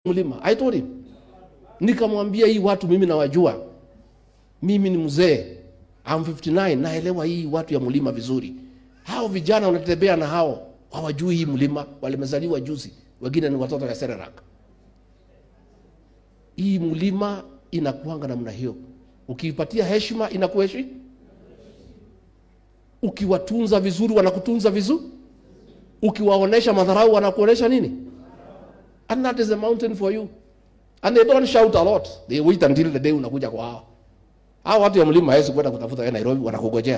mlima. I told him. Nikamwambia hii watu mimi nawajua. Mimi ni mzee. I'm 59 naelewa hii watu ya mlima vizuri. Hao vijana wanatembea na hao hawajui hii mlima, walimezaliwa juzi. Wengine ni watoto ya Serelak. Hii mlima inakuanga namna hiyo. Ukiipatia heshima inakuheshimu. Ukiwatunza vizuri wanakutunza vizuri. Ukiwaonesha madharau wanakuonesha nini? And that is a mountain for you. And they don't shout a lot. They wait until the day unakuja kwa hao. Hao watu ya mlima hawezi kwenda kutafuta wewe Nairobi wanakugojea.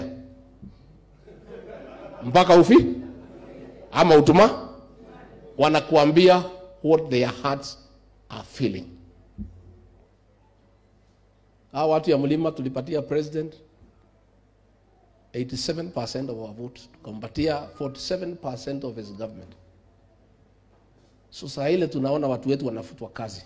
Mpaka ufi ama utuma wanakuambia what their hearts are feeling. Hao watu ya mlima tulipatia president 87% of our vote, tukampatia 47% of his government. So saa ile tunaona watu wetu wanafutwa kazi,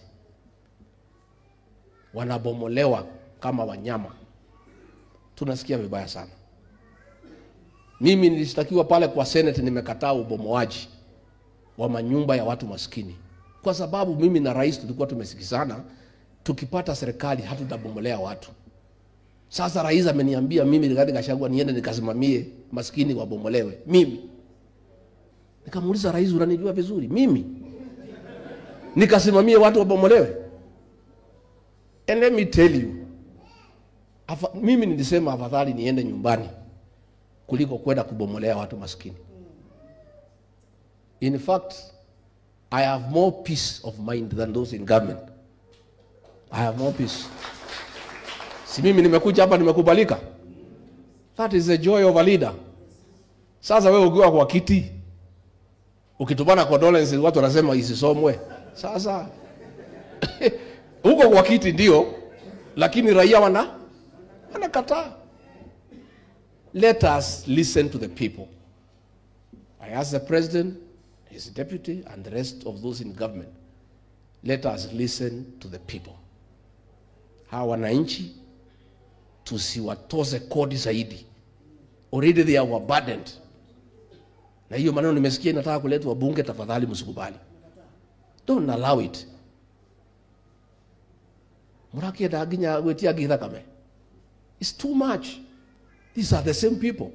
wanabomolewa kama wanyama, tunasikia vibaya sana. Mimi nilishtakiwa pale kwa Senate, nimekataa ubomoaji wa manyumba ya watu maskini, kwa sababu mimi na rais tulikuwa tumesikizana, tukipata serikali hatutabomolea watu. Sasa rais ameniambia mimi Rigathi Gachagua niende nikasimamie maskini wabomolewe. Mimi nikamuuliza rais, unanijua vizuri mimi nikasimamie watu wabomolewe? And let me tell you, afa, mimi nilisema afadhali niende nyumbani kuliko kwenda kubomolea watu maskini. In fact, I have more peace of mind than those in government. I have more peace. Si mimi nimekuja hapa nimekubalika. That is the joy of a leader. Sasa wewe ukiwa kwa kiti ukitumana condolence watu wanasema isisomwe. Sasa huko kwa kiti ndio, lakini raia wana wanakataa. Let us listen to the people. I ask the president, his deputy, and the rest of those in government. Let us listen to the people. Hawa wananchi tusiwatoze kodi zaidi. Already they are overburdened. Na hiyo maneno nimesikia inataka kuletwa bunge, tafadhali msikubali. Don't allow it. Murakienda nginya gwitia ngi thakame. It's too much. These are the same people.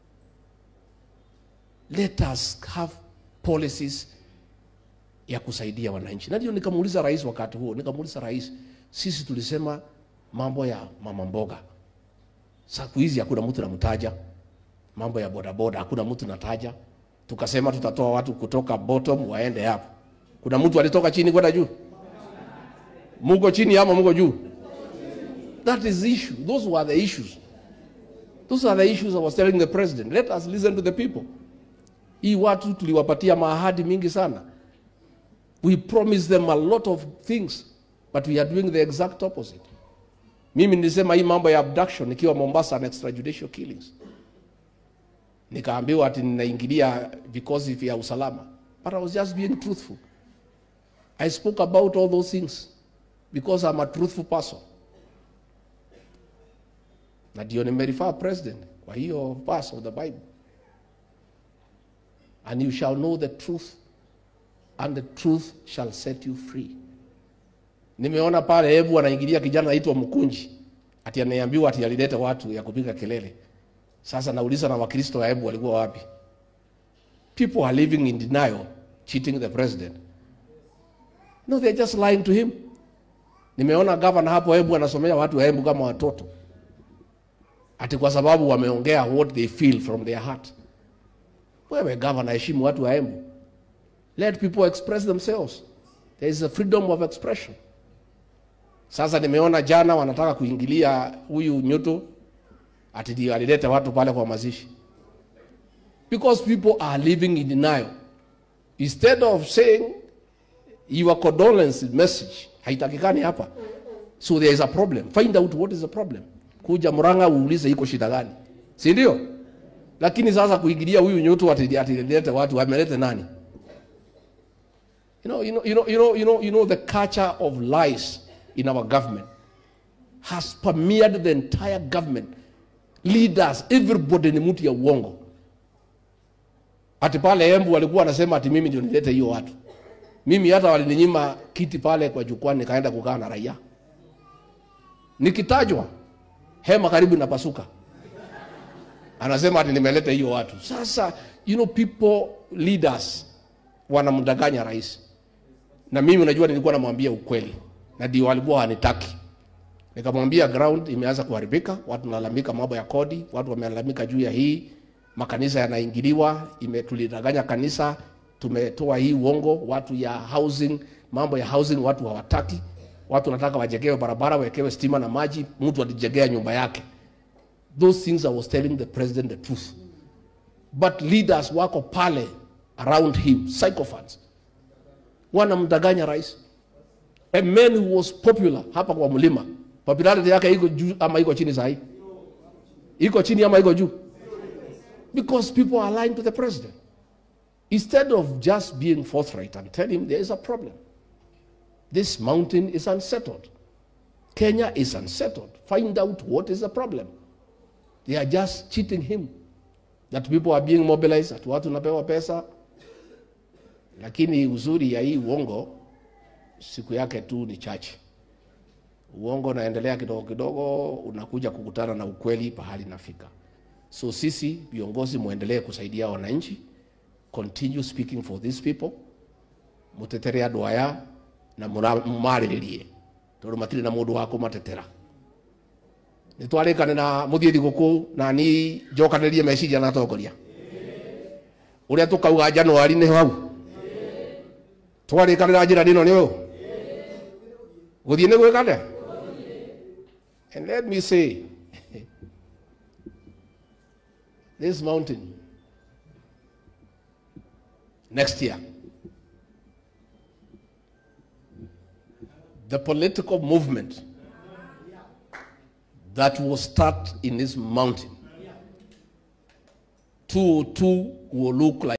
Let us have policies ya kusaidia wananchi. Na ndio nikamuuliza rais wakati huo, nikamuuliza rais, sisi tulisema mambo ya mama mboga. Siku hizi hakuna mtu namtaja. Mambo ya bodaboda hakuna mtu nataja. Tukasema tutatoa watu kutoka bottom waende hapo. Kuna mtu alitoka chini kwenda juu? Muko chini ama muko juu? That is the issue. Those were the issues. Those are the issues I was telling the president. Let us listen to the people. Hii watu tuliwapatia maahadi mingi sana. We promised them a lot of things, but we are doing the exact opposite. Mimi nilisema hii mambo ya abduction nikiwa Mombasa na extrajudicial killings. Nikaambiwa ati ninaingilia vikosi vya usalama. But I was just being truthful. I spoke about all those things because I'm a truthful person. Na ndio nimerifaa president kwa hiyo verse of the Bible. And you shall know the truth and the truth shall set you free. Nimeona pale hebu anaingilia kijana anaitwa Mkunji ati anaambiwa ati alileta watu ya kupiga kelele. Sasa nauliza na Wakristo wa hebu walikuwa wapi? People are living in denial, cheating the president. No, they're just lying to him. Nimeona gavana hapo hebu anasomea watu wa hebu kama watoto. Ati kwa sababu wameongea what they feel from their heart. Wewe gavana, heshimu watu wa Embu. Let people express themselves. There is a freedom of expression. Sasa nimeona jana wanataka kuingilia huyu Nyuto ati ndio alileta watu pale kwa mazishi. Because people are living in denial. Instead of saying your condolence message haitakikani hapa. So there is a problem. Find out what is the problem. Kuja Murang'a uulize iko shida gani. Si ndio? Lakini sasa kuingilia huyu Nyuto ati atilete watu amelete nani? You know, you know, you know, you know, you know, you know the culture of lies in our government has permeated the entire government. Leaders, everybody ni mtu ya uongo. Ati pale Embu walikuwa wanasema ati mimi ndio nilete hiyo watu. Mimi hata walininyima kiti pale kwa jukwaa, nikaenda kukaa na raia. Nikitajwa hema karibu inapasuka, anasema ati nimeleta hiyo watu. Sasa you know people leaders wanamdanganya rais, na mimi unajua, nilikuwa namwambia ukweli na ndio walikuwa wanitaki. Nikamwambia ground imeanza kuharibika, watu wanalalamika mambo ya kodi, watu wamelalamika juu ya hii, makanisa yanaingiliwa, ime tulidanganya kanisa, tumetoa hii uongo, watu ya housing, mambo ya housing watu hawataki. Watu wanataka wajengewe barabara, wekewe stima na maji, mtu alijengea nyumba yake. Those things I was telling the president the truth. But leaders wako pale around him, psychopaths. Wanamdanganya rais. A man who was popular hapa kwa mlima. Popularity yake iko juu ama iko chini sahi? Iko chini ama iko juu? Because people are lying to the president. Instead of just being forthright and tell him there is a problem. This mountain is unsettled. Kenya is unsettled. Find out what is the problem. They are just cheating him. That people are being mobilized, that watu napewa pesa. Lakini uzuri ya hii uongo siku yake tu ni chache. Uongo unaendelea kidogo kidogo, unakuja kukutana na ukweli pahali nafika. So sisi viongozi muendelee kusaidia wananchi, continue speaking for these people, mutetere andũ aya na mumarĩrĩrie tondũ matirĩ na mũndũ wa kũmatetera nĩ twarĩkane na mũthiĩ thigũkũ na ni njokanĩrie meciria na atongoria ũrĩa tũkauga Januari nĩ hau twarĩkanĩra njĩra ĩno nĩ ũyũ gũthiĩ nĩ gwĩkane and let me say this mountain next year the political movement that will start in this mountain two two will look like